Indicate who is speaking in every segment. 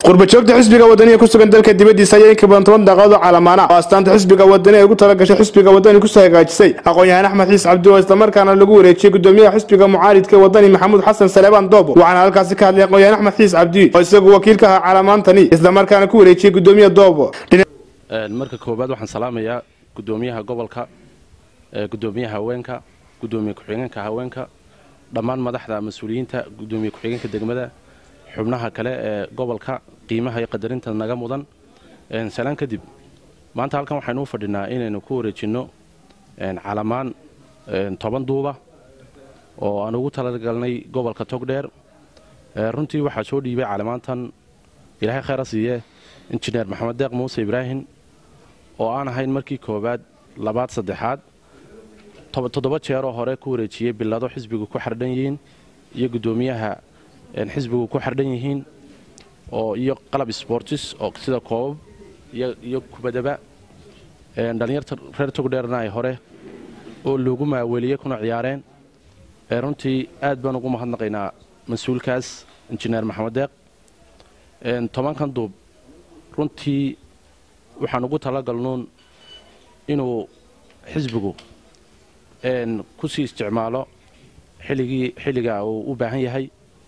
Speaker 1: qurbajoogta xisbiga wadaniga ku sugan dalka dibadiisa ayaa inka badan toban daaqadood oo calaamaana oo astaanta xisbiga wadani ay ugu talagashay xisbiga wadani kusoo hagaajisay aqoon-yahaan axmed xiis cabdi oo islamarkaana lagu wareejiyey gudoomiyaha xisbiga mucaaridka wadani maxamuud xasan saleebaan doobo waxaana halkaasi ka hadlay aqoon-yahaan axmed xiis cabdi oo isagu wakiilka ahaa calaamaantani islamarkaana ku wareejiyey gudoomiya doobo
Speaker 2: marka koowaad waxaan salaamayaa gudoomiyaha gobolka gudoomiyaha haweenka gudoomiye ku-xigeenka haweenka dhammaan madaxda mas-uuliyiinta gudoomiye ku-xigeenka degmada xubnaha kale ee gobolka qiimaha iyo qadarinta naga mudan salaan kadib maanta halkan waxaynu u fadhinaa inaynu ku wareejinno calamaan toban duuba oo aan ugu talagalnay gobolka togdheer runtii waxaa soo dhiibay calamaantan ilaahay khayra siiye injineer maxamed deeq muuse ibraahim oo aan ahayn markii koowaad labaad saddexaad toddoba jeeroo hore ku wareejiyey bilado xisbigu ku xardhan yihiin iyo gudoomiyaha xisbigu ku xardhan yihiin oo iyo qalab sportis oo sida koobab iyo kubadaba dhallinyarta reer togdheerna ay hore oo loogu maaweliyey kuna ciyaareen runtii aad baan ugu mahadnaqaynaa mas-uulkaas injineer maxamed deeq tobankan duub runtii waxaan ugu talagalnuun inuu xisbigu ku sii isticmaalo xilligii xilliga uu u baahan yahay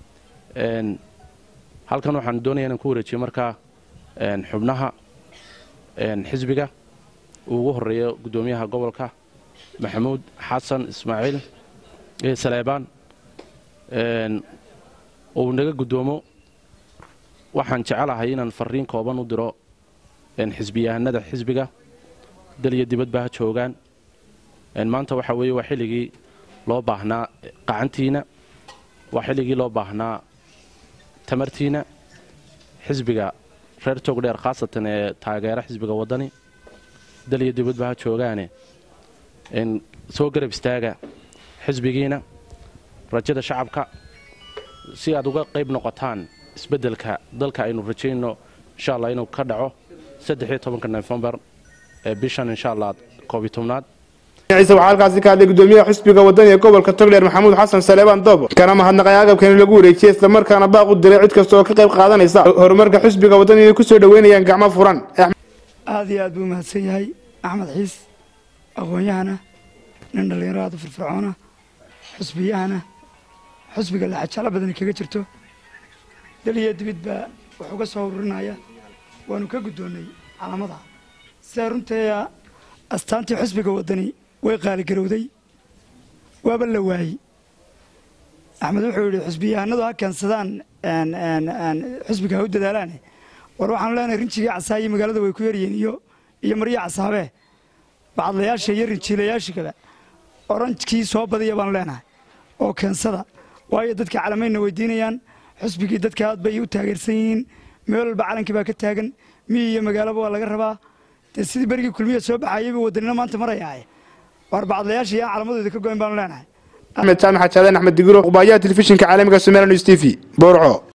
Speaker 2: halkan waxaan doonaya inaan ku wareejiyo markaa xubnaha xisbiga uu ugu horeeyo gudoomiyaha gobolka maxamuud xasan ismaaciil saleebaan uu naga gudoomo waxaan jecelahay inaan fariin kooban u diro xisbiyahanada xisbiga dal iyo dibadba ha joogaan maanta waxa weeye waa xilligii loo baahnaa qacantiina waa xilligii loo baahnaa tamartiina xisbiga reer togdheer khaasatan ee taageera xisbiga waddani dal iyo dibadba ha joogaane soo garab istaaga xisbigiina rajada shacabka si aad uga qayb noqotaan isbeddelka dalka aynu rajayno insha allah inuu ka dhaco saddexiyo tobanka nofembar ee bishan insha allah koobiy tobnaad
Speaker 1: ciise waxaa halkaasi ka hadlay gudoomiyaha xisbiga wadani ee gobolka togdheer maxamuud xasan saleebaan doobo kana mahadnaqay agabkani lagu wareejiyey islamarkaana baaq u diray cid kasta oo ka qayb qaadanaysa horumarka xisbiga wadani inay kusoo dhoweynayaan gacmo furan
Speaker 3: aad iyo aad buu mahadsan yahay axmed xiis aqoon-yahana nin dhallinyaro aad u firfircoona xusbiyahana xusbiga laxajalo badani kaga jirto daliya dibid baa wuxuu ka soo ururinaya waanu ka guddoonnay calamada sidaa runteeda astaantii xusbiga waddani way qaaligarowday waaba la waayey axmed wuxuu yidhi xusbiyahanadu ha keensadaan xusbiga ha u dadaalaane war waxaanu leenahay rinjigii casaaye magaalada way ku yaryihiin iyo iyo marya casaabee bacadlayaasha iyo rinjiilayaashigaba oranjkii soo badiya baanu leenahay oo keensada waayo dadka calamayna weydiinayaan xusbigii dadka aad bay u taageersan yihiin meel walba calankii baa ka taagan miyi iyo magaalaba waa laga rabaa dee sidii berigii kulmiya soo baxayayba wadanina maanta marayaaye waar bacadlayaasha iyo calamadooda ka goyn baanu leenahay
Speaker 1: axmed jaamac xajaaden axmed digiro qubaayaha telefishinka caalamiga somaliya news t v boorco